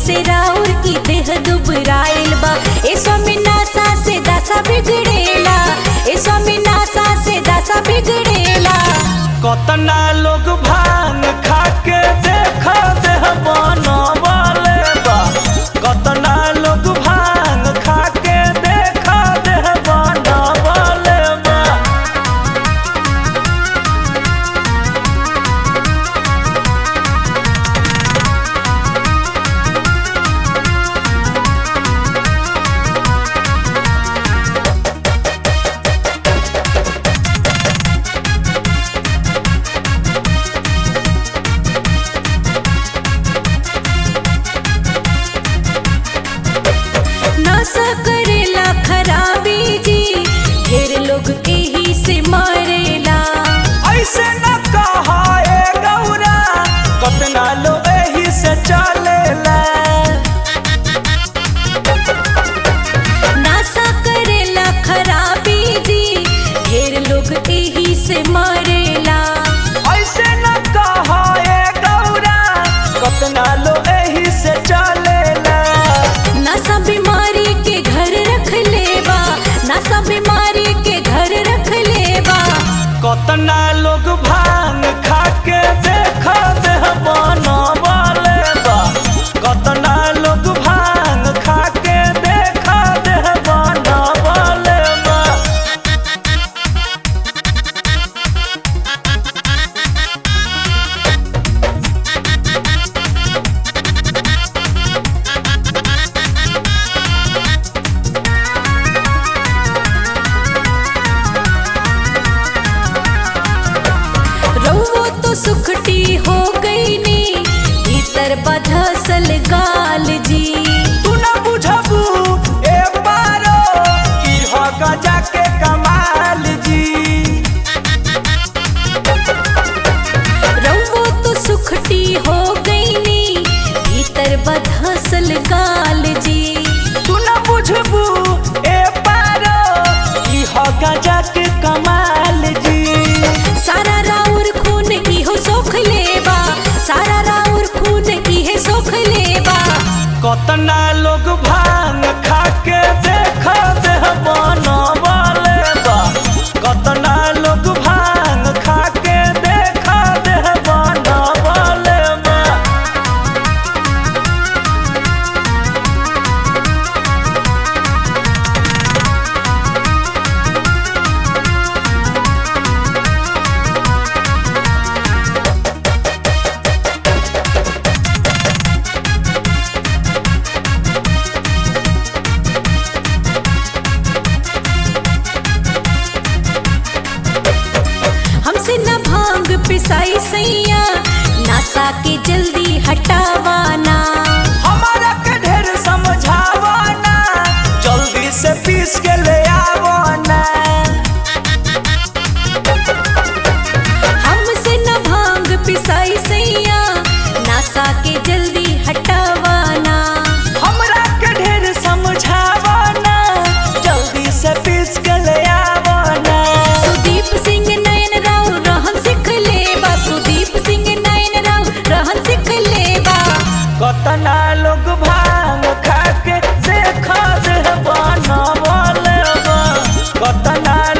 से राउर की देह दुबराइल बा ए स्वामी नासा से दासा बिगड़ेला ए स्वामी नासा से दासा बिगड़ेला कतना लोग भांग खा के देख देह बनवले बा कतना लोग भांग खा के देख देह बनवले बा नशा करेला खराबी जी ढेर लोग एही से मरेला ऐसे न कहा ए गौरा कतना लोग एही से चलेला नशा करेला खराबी जी ढेर लोग एही से मरेला ऐसे न कहा ए गौरा कतना लोग एही से चलेला नशा बीमारी के घर रख लेबा नशा बीमारी के घर रख लेबा कतना लोग भांग खा के देख देह बनवले बा कतना लोग भांग खा के देख देह बनवले बा रउओ तो सुखटी हो गई नी भीतर बधसल गाल जी तू न बुझबू ए पारो इह गजा के कमाल जी रउओ तो सुखटी हो गई नी भीतर बधसल गाल जी तू न बुझबू ए पारो इह गजा के कमाल जी सारा राउर खून इहो सोख लेबा सारा राउर खून इहे सोख लेबा कतना लोग भांग खा के देख देह बनवले बा कतना लोग भांग खा के देख देह बनवले बा हमसे न भांग पिसाई सैया नासा के जल्दी हटावाना हमारा के ढेर समझावना जल्दी से पीस के ले आवना हमसे न भांग पिसाई सैया नासा के जल्दी हटावाना हमरा के ढेर समझावना जल्दी से पीस के ले आवना सुदीप सिंह नयन राव रहन सिख लेबा सुदीप सिंह नयन राव रहन सिख लेबा कतना लोग भांग खा के देख देह बनवले बा कतना